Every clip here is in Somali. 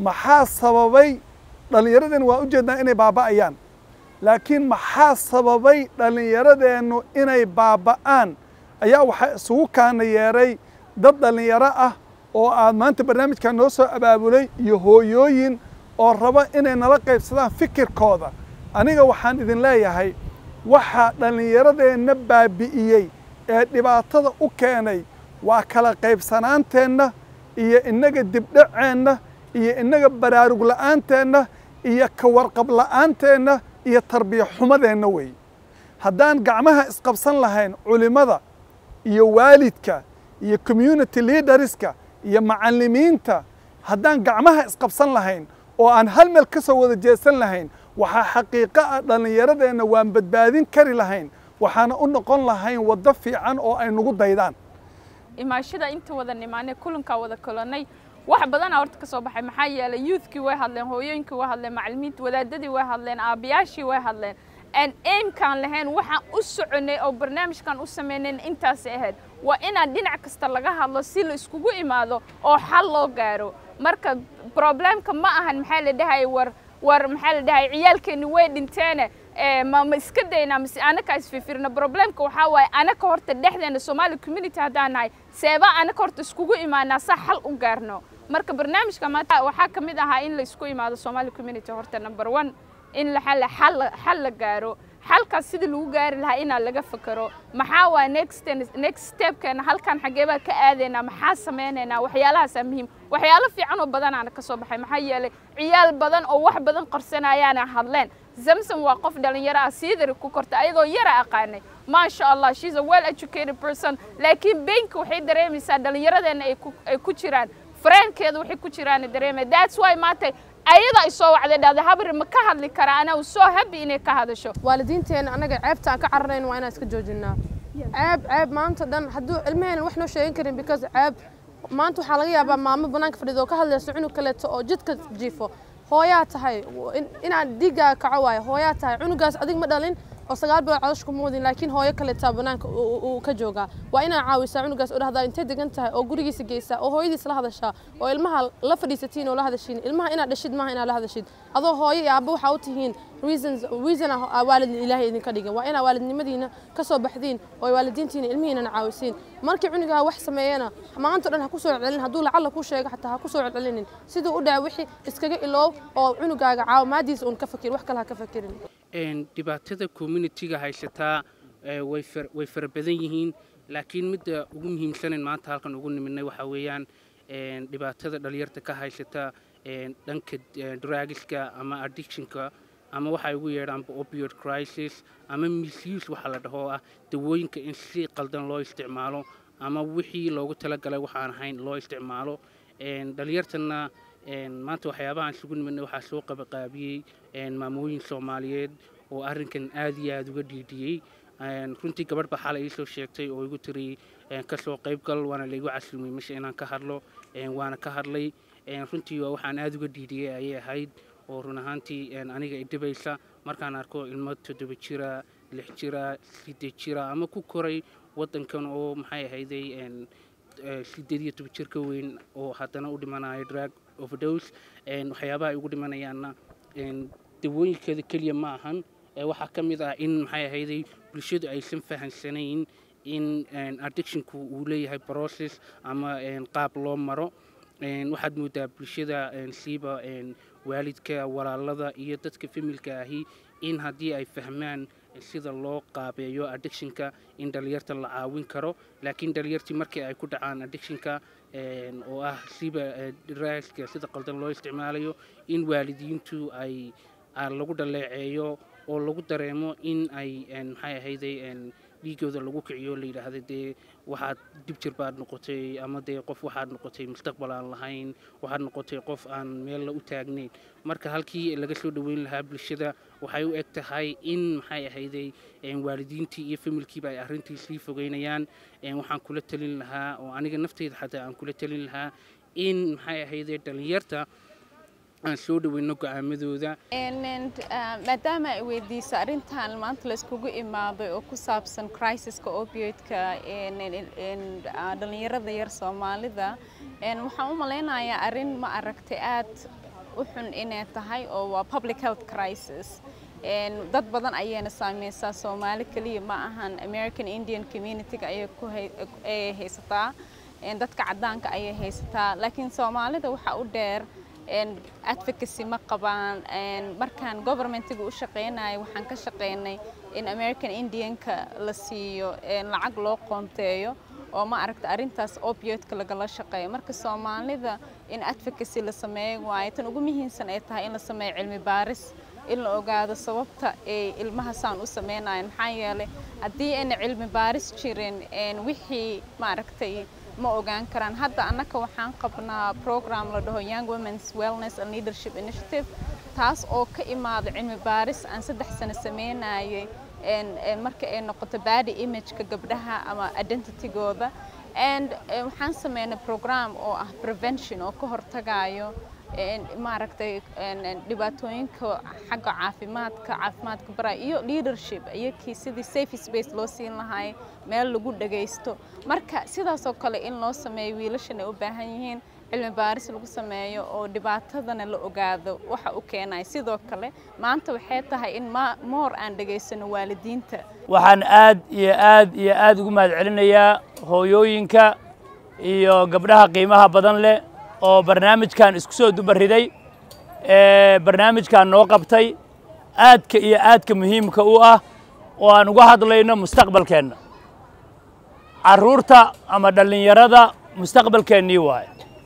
maxaa sababay dhallinyaradeennu waa ujeednaa inay baaba'ayaan laakiin maxaa sababay dhallinyaradeennu inay baaba'aan ayaa waxaa isugu kaana yeeray dad dhallinyaro ah oo aad maanta barnaamijkan noo soo abaabulay iyo hooyooyin oo raba inay nala qaybsadaan fikirkooda aniga waxaan idin leeyahay waxaa dhallinyaradeenna baabi'iyey ee dhibaatada u keenay waa kala qaybsanaanteenna iyo innaga dibdhaceenna iyo innaga baraarug la'aanteenna iyo ka warqab la'aanteenna iyo tarbiya xumadeenna weeye haddaan gacmaha isqabsan lahayn culimmada iyo waalidka iyo community leaderska iyo macallimiinta haddaan gacmaha isqabsan lahayn oo aan hal meel ka soo wada jeesan lahayn waxaa xaqiiqo ah dhallinyaradeenna waan badbaadin kari lahayn waxaana u noqon lahayn waddo fiican oo ay nagu daydaan imaashada inta wada nimaanay kulankaa wada kulanay wax badanaa horta ka soo baxay maxaa yeelay youthkii way hadleen hooyooyinkii way hadleen macallimiinta wadaadadii way hadleen aabayaashii way hadleen aan aimkaan lahayn waxaan u soconay oo barnaamijkan u sameynayn intaasay ahayd waa inaan dhinac kasta laga hadlo si la iskugu imaado oo xal loo gaaro marka problemka ma ahan maxaa la dhahay war war maxaa la dhahay ciyaalkeeni way dhinteene ma ma iska daynaa mise anaka isfifirna problemka waxaa waaye anaka horta dhexdeena Somali community haddaan nahay seeba anaka horta iskugu imaanaa sa xal u gaarno marka barnaamijka maanta waxaa ka mid ahaa in la isku imaado Somali community horta number 1 in la xal xal xal la gaaro xalkaas sidii lagu gaari lahaa inaa laga fakaro maxaa waa next next stepkeena halkan xagee baa ka aadaynaa maxaa sameynaynaa waxyaalahaasa muhiim waxyaalo fiican oo badanaana ka soo baxay maxaa yeelay ciyaal badan oo wax badan qarsanayaana hadleen zamzam waa qof dhalinyaro ah siidari ku korta ayadoo yara aqaanay maasha allah she's a well educated person laakiin beenka waxay dareemaysaa dhalinyaradeenna ay ku jiraan fareenkeeda waxay ku jiraan dareemay that's why maanta ayada ay soo wacday dhahday habri ma ka hadli karaa ana u soo habi inay ka hadasho waalidiinteena anaga ceebta aan ka cararayn waa inaan iska joojinaa ceeb ceeb maanta dhan hadduu ilmaheena wax noo sheegan karin because ceeb maanta waxaa laga yaabaa maamo banaanka fadhido oo ka hadlayso cunug kaleeto oo jidka jiifo hooyaa tahay inaan dhiiggaaga kaco waayo hooyaa tahay cunugaas adig ma dhalin oo sagaal bilood calosh kuma wadin laakiin hooyo kaleetaa banaanka uu ka joogaa waa inaa caawisaa cunugaas oo dhahdaa intay degan tahay oo gurigiisa geysaa oo hooyadiis la hadashaa oo ilmaha la fadhiisatiin oo la hadashiin ilmaha inaad dhashid maaha inaad la hadashid adoo hooyo iyo aabba waxaa u tihiin reasons reason ah waalid ilaahay idinka dhigan waa inaa waalidnimadiina ka soo baxdiin oo waalidiintiina ilmihiinana caawisiin markii cunugaa wax sameeyana maanta dhan ha ku soo celcelin hadduu lacalla ku sheego xataa ha ku soo celcelinin siduu u dhaca wixii iskaga iloow oo cunugaaga caawimaadiisa uun ka fakir wax kale ha ka fakirin dhibaatada communitiga haysataa way fara badan yihiin laakiin midda ugu muhiimsanan maanta halkan ugu nimidnay waxaa weeyaan dhibaatada dhalinyarta ka haysata dhanka dragiska ama addictionka ama waxay ugu yeedhaanba opioid crisis ama misuse waxa la dhaho ah dawooyinka in si qaldan loo isticmaalo ama wixii loogu talagalay waxaan ahayn loo isticmaalo dhalinyartana maanta waxyaabahaan isugu nimidnay waxaa soo qabaqaabiyey maamooyin soomaaliyeed oo arrinkan aad iyo aada uga dhiidhiyey runtii gabadh baa xalay iisoo sheegtay oo igu tiri kasoo qaybgal waana laygu casilmay meesha inaan ka hadlo waana ka hadlay runtii waa waxaan aada uga dhiidhiyey ayay ahayd oo run ahaantii aniga idhibaysa markaan arko ilmo toddoba jira lix jira siddeed jira ama ku koray waddankan oo maxay ahayday sideed iyo toban jir ka weyn oo haddana u dhimanayo drag overdose waxyaabaha ay ugu dhimanayaanna dawooyinkeeda keliya ma ahan waxaa ka mid ah in maxay ahayday bulshadu aysan fahansanayn in addictionku uu leeyahay process ama qaab loo maro waxaad moodaa bulshada siiba waalidka walaalada iyo dadka familka ahi in haddii ay fahmaan sida loo qaabeeyo addictionka in dhalinyarta la caawin karo laakiin dhalinyartii markii ay ku dhacaan addictionka oo ah siiba raaska sida qaldan loo isticmaalayo in waalidiintu ay lagu dhaleeceeyo oo lagu dareemo in ay maxay ahayday dhiigooda lagu kiciyo la yidhaahda dee waxaad dib jir baad noqotay ama dee qof waxaad noqotay mustaqbal aan lahayn waxaad noqotay qof aan meel la u taagnayn marka halkii laga soo dhoweyn lahaa bulshada waxay u eg tahay in maxay ahayday waalidiintii iyo familkiiba ay arrintii sii fogeynayaan waxaan kula talin lahaa oo aniga nafteyda xataa aan kula talin lahaa in maxay ahayday dhalinyarta aan soo dhaweyno go'aamadooda maadaama ay weydiiso arrintan maanta layskugu imaaday oo ku saabsan crisis-ka opioidka dhallinyarada yar soomaalida waxaan u malaynayaa arrin ma aragtay aad u xun inay tahay oo waa public health crisis dad badan ayayna saameysaa soomaali keliya ma ahan american indian community-ga ayay ku ayay haysataa dadka caddaanka ayay haysataa laakiin soomaalida waxaa u dheer advocacy ma qabaan markaan governmentiga u shaqeynayo waxaan ka shaqeynay in american indianka la siiyo lacag loo qoonteeyo oo ma aragta arrintaas opioidka lagala shaqeeyo marka soomaalida in advocacy la sameeyo waayo tan ugu muhiimsan ay tahay in la sameeyo cilmi baaris in la ogaado sababta ay ilmaha saan u sameynayaan maxaa yeelay haddii ayna cilmi baaris jirin wixii maaragtay ma ogaan karaan hadda annaka waxaan qabnaa program la dhaho young women's wellness and leadership initiative taas oo ka imaada cilmi baaris aan saddex sano sameynayay marka ay noqoto body imageka gabdhaha ama identitygooda and waxaan sameynay program oo ah prevention oo ka hortagayo maaragtay dhibaatooyinka xagga caafimaadka caafimaadka bara iyo leadership iyakii sidii safe space loo siin lahay meel lagu dhagaysto marka sidaasoo kale in loo sameeyo wiilashan ay u baahan yihiin cilmi baaris lagu sameeyo oo dhibaatadana la ogaado waxa u keenaya sidoo kale maanta waxay tahay in moor aan dhegaysano waalidiinta waxaan aad iyo aad iyo aad ugu mahad celinayaa hooyooyinka iyo gabdhaha qiimaha badan leh oo barnaamijkan isku soo dubariday ee barnaamijkan noo qabtay aadka iyo aadka muhiimka u ah oo aan uga hadlayno mustaqbalkeenna carruurta ama dhallinyarada mustaqbalkeennii waaye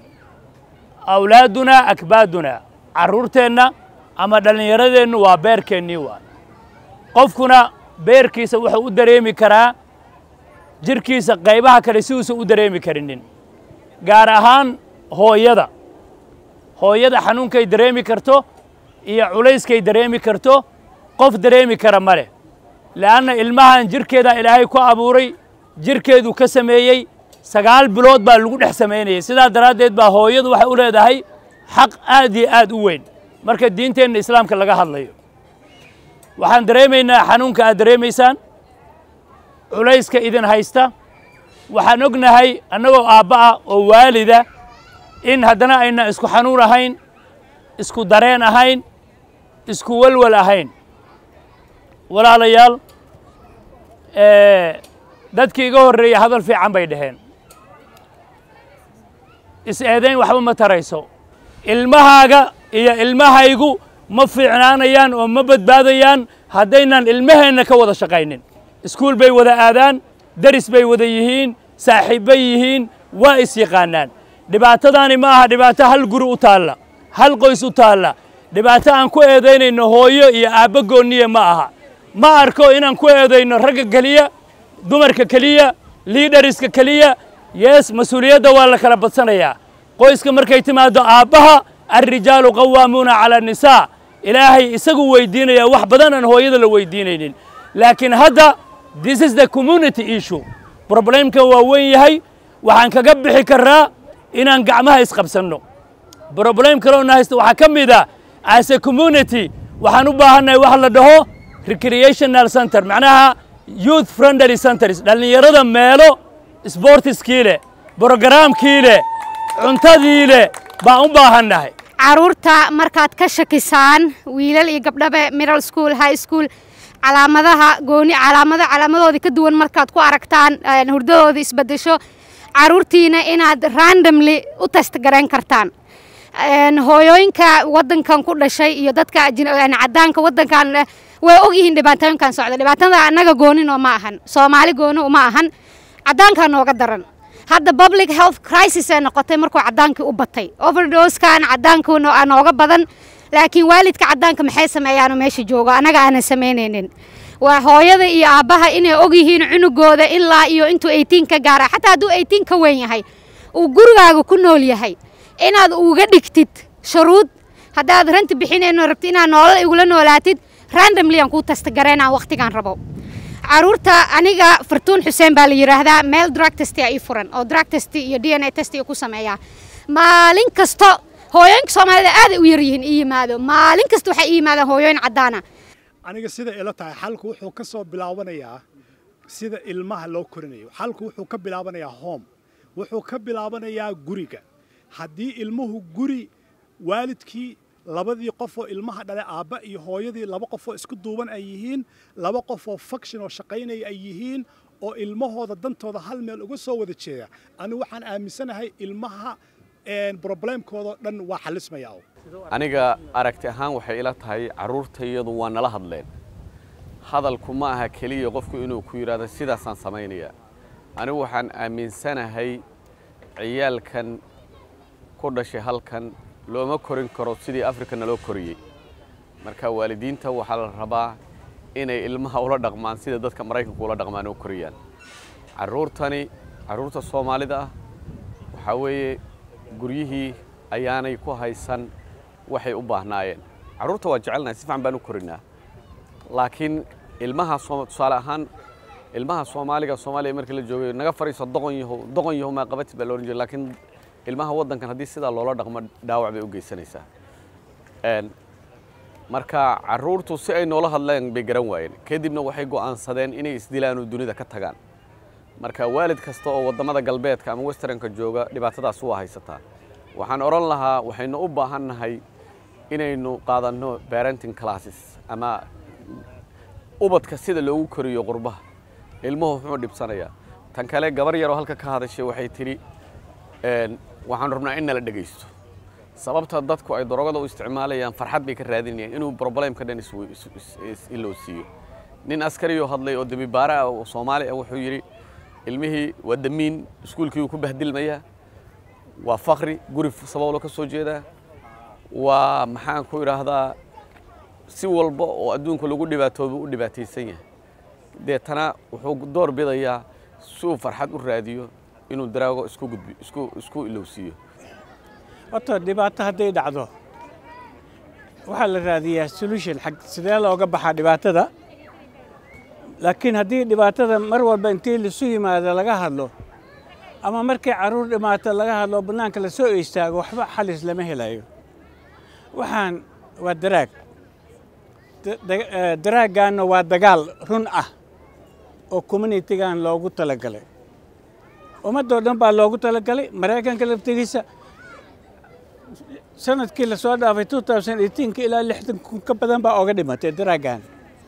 awlaadunaa akbaadunaa carruurteenna ama dhallinyaradeennu waa beerkeennii waaye qofkuna beerkiisa wuxuu u dareemi karaa jirhkiisa qaybaha kale si uusan u dareemi karinin gaar ahaan hooyada hooyada xanuunkay dareemi karto iyo culayskay dareemi karto qof dareemi kara ma leh le'anna ilmahan jirhkeedaa ilaahay ku abuuray jirhkeedu ka sameeyey sagaal bilood baa lagu dhex samaynayay sidaa daraaddeed baa hooyadu waxay u leedahay xaq aad iyo aad u weyn marka diinteenna islaamka laga hadlayo waxaan dareemaynaa xanuunka aad dareemaysaan culayska idin haysta waxaan ognahay annagoo aabba ah oo waalida in haddana ayna isku xanuun ahayn isku dareen ahayn isku welwel ahayn walaalayaal dadkii iga horreeyey hadal fiican bay dhaheen is-eedayn waxba ma tarayso ilmahaaga iyo ilmahaygu ma fiicnaanayaan oo ma badbaadayaan haddaynan ilmaheenna ka wada shaqaynin iskuul bay wada aadaan deris bay wada yihiin saaxiibbay yihiin waa is yaqaanaan dhibaatadaani ma aha dhibaato hal guri u taalla hal qoys u taalla dhibaato aan ku eedaynayno hooyo iyo aabbo goonniya ma aha ma arko inaan ku eedayno ragga keliya dumarka keliya liidhariska keliya yees mas-uuliyadda waa la kala badsanayaa qoyska markay timaaddo aabbaha alrijaalu qawaamuuna cala annisaa ilaahay isagu weydiinayaa wax badan aan hooyada la weydiinaynin laakiin hadda this is the community issue problemkan waa weyn yahay waxaan kaga bixi karraa inaan gacmaha isqabsanno problem kaloona haysta waxaa ka mid a as a community waxaan u baahannahay wax la dhaho recreational center macnaha youth friendly centers dhallinyarada meelo sportiskii leh brogaraamkii leh cuntadii leh baan u baahannahay caruurta markaad ka shakisaan wiilal iyo gabdhaba middle school high school calaamadaha gooni calaamado calaamadoodii ka duwan markaad ku aragtaan hurdadooda isbedesho caruurtiina inaad randomly u testgarayn kartaan hooyooyinka wadankan ku dhashay iyo dadka cadaanka wadankan way ogyihiin dhibaatooyinkan socda dhibaatada annaga gooninoo ma ahan soomaali gooni uma ahan cadaankaa nooga daran hadda public health crisis ee noqotay markuu cadaankii u batay overdoskan cadaanku nooga badan laakiin waalidka cadaanka maxay sameeyaanoo meesha joogo annaga aanan samaynaynin waa hooyada iyo aabbaha inay ogyihiin cunugooda ilaa iyo intuu eighteen ka gaara xataa hadduu eighteen ka weyn yahay uu gurigaaga ku nool yahay inaad uga dhigtid shuruud haddaad ranti bixinayno rabti inaad noolal igula noolaatid randomly aan kuu tastagareynaan wakhtigaan rabo caruurta aniga fartuun xuseen baa la yidhaahdaa meel drug test ii furan oo drug test iyo d n a test ku sameeyaa maalin kasto hooyooyinka soomaalida aaday u yaryihiin ii yimaado maalin kasta waxay ii yimaadaan hooyooyin caddaana aniga sida ila tahay xalku wuxuu ka soo bilaabanayaa sida ilmaha loo korinayo xalku wuxuu ka bilaabanayaa home wuxuu ka bilaabanayaa guriga haddii ilmuhu guri waalidkii labadii qofoo ilmaha dhale aabba iyo hooyadii laba qofoo isku duuban ay yihiin laba qofoo faction oo shaqaynaya ay yihiin oo ilmahooda dantooda hal meel uga soo wada jeeda anigu waxaan aaminsanahay ilmaha broblemkoodao dhan waa xalismaya aniga aragti ahaan waxay ila tahay carruurtayadu waa nala hadleen hadalku ma aha keliya qofku inuu ku yidhaahdo sidaasaan samaynayaa anigu waxaan aaminsanahay ciyaalkan ku dhashay halkan looma korin karo sidii afrikana loo koriyey marka waalidiinta waxaa la rabaa inay ilmaha ula dhaqmaan sida dadka maraykanku ula dhaqmaan oo koriyaan carruurtani carruurta soomaalida ah waxaa weeye guryihii ayaanay ku haysan waxay u baahnaayeen carruurta waa jecelnahay si fiican baan u korinaa laakiin ilmaha tusaale ahaan ilmaha soomaaliga soomaaliya markii la joogay naga fariiso doqon yahow doqon yahow maa qabatid baa loohan jiray laakiin ilmaha waddankan haddii sidaa loola dhaqmo dhaawac bay u geysanaysaa marka carruurtu si ay noola hadleen bay garan waayeen kadibna waxay go'aansadeen inay isdilaan oo dunida ka tagaan marka waalid kasta oo waddamada galbeedka ama westernka jooga dhibaatadaas waa haysataa waxaan odhan lahaa waxaynu u baahan nahay inaynu qaadanno parenting classes ama ubadka sida loogu koriyo qurbaha ilmuhu wuxuu dhibsanayaa tan kale gabar yaroo halka ka hadashay waxay tidhi waxaan rabnaa in nala dhegaysto sababta dadku ay darogada u isticmaalayaan farxad bay ka raadinayaan inuu problemka dhan iloo siiyo nin askariyoo hadlay oo dembibaare ah oo soomaali ah wuxuu yidhi ilmihii waa damiin iskuulkii uu ku bahdilmayaa waa fakri guri sabablo ka soo jeedaa waa maxaan ku idhaahdaa si walba oo adduunka lagu dhibaatooba u dhibaataysan yahay deetana wuxuu door bidayaa si uu farxad u raadiyo inuu daraago isku gudbi isku isku ilowsiiyo horta dhibaato hadday dhacdo waxaa la raadiyaa solution xag sidee looga baxaa dhibaatada laakiin haddii dhibaatada mar walba intii lasu yimaado laga hadlo ama markay carruur dhimaato laga hadlo bannaanka la soo istaago waxba xalis lama helayo waxaan waa daraag daraaggaanna waa dagaal run ah oo communitigan loogu talagalay ummaddoo dhan baa loogu talagalay maraykanka laftigiisa sanadkii la soo dhaafay ka ilaa lixdan kun ka badan baa oga dhimatay daraaggan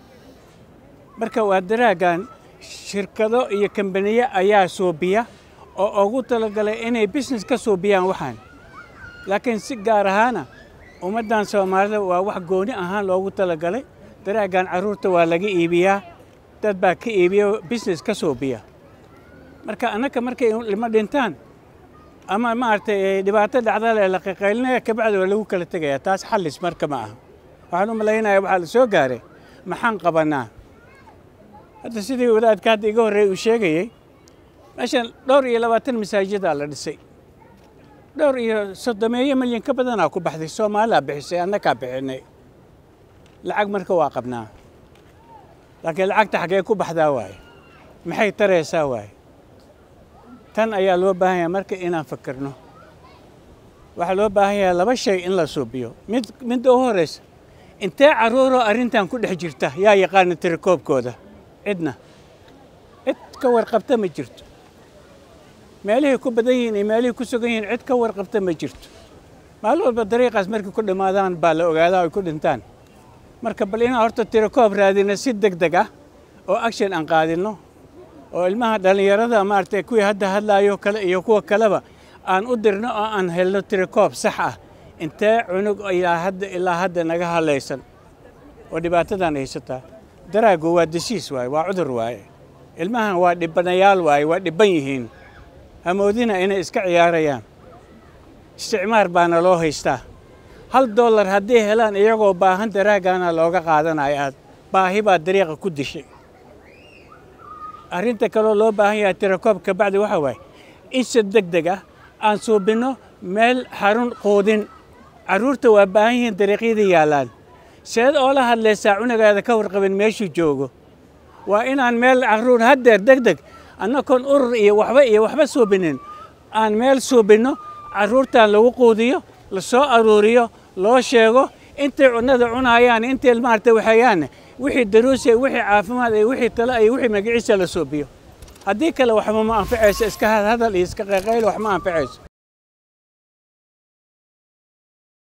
marka waa daraaggan shirkado iyo kambaniye ayaa suubiya oo ugu talagalay inay business ka suubiyaan waxaan laakiin si gaar ahaana ummaddan soomaalida waa wax gooni ahaan loogu talagalay daraaggan carruurta waa laga iibiyaa dad baa ka iibiya business ka suubiya marka annaka markay lima dhintaan ama maaragtay dhibaato dhacdale la qaqaylinaya kabacdi waa lagu kala tegayaa taas xallis marka ma aha waxaan u malaynayaa waxaa la soo gaaray maxaan qabannaa hadda sidii wadaadka hadda iga horreey uu sheegayey meeshan dhowr iyo labaatan masaajidaa la dhisay dhowr iyo soddomeeyo milyan ka badanaa ku baxday soomaalaa bixisay annakaa bixinay lacag marka waa qabnaa laakiin lacagta xaggee ku baxdaa waaye maxay taraysaa waaye tan ayaa loo baahan yahay marka inaan fakirno waxaa loo baahan yahay laba shay in la suubiyo mid midda u horraysa intee carruuroo arrintan ku dhex jirta yaa yaqaana tirakoobkooda cidna cid ka warqabta ma jirto meelihii ku badan yihiin iyo meelihii ku sugan yihiin cid ka warqabta ma jirto maalin walba dariiqaas markay ku dhammaadaan baa la ogaadaa ay ku dhintaan marka bal inaan horta tirakoob raadino si deg deg ah oo action aan qaadinno oo ilmaha dhallinyarada maaragtay kuwii hadda hadlaayo kale iyo kuwa kaleba aan u dirno oo aan helno tirakoob sax ah intee cunug ilaa hadda ilaa hadda naga hadlaysan oo dhibaatadan haysataa daraagu waa desiis waaye waa cudur waaye ilmahan waa dhibanayaal waaye waa dhibban yihiin hamoodina inay iska ciyaarayaan isticmaar baana loo haystaa hal dollar haddii helaan iyagoo baahan daraagaana looga qaadanaya aad baahi baa dariiqa ku dishay arrinta kaloo loo baahan yahay tirakoob kabacdi waxa waaye in si deg deg ah aan suubinno meel xarun quudin carruurta waa baahan yihiin dariiqyada yaallaan seed oola hadlaysaa cunugaada ka warqabin meeshuu joogo waa inaan meel carruur haddeer deg deg annagoon urur iyo waxba iyo waxba suubinin aan meel suubinno carruurtan lagu quudiyo la soo aruuriyo loo sheego intay cunnada cunaayaan intay maaragtay waxeeyaanne wixii daruusiya wixii caafimaad iyo wixii tale iyo wixii magaciisa la suubiyo haddii kale waxba ma anfacayso iska hadhadal iyo iska qayqaylo wax ma anfacayso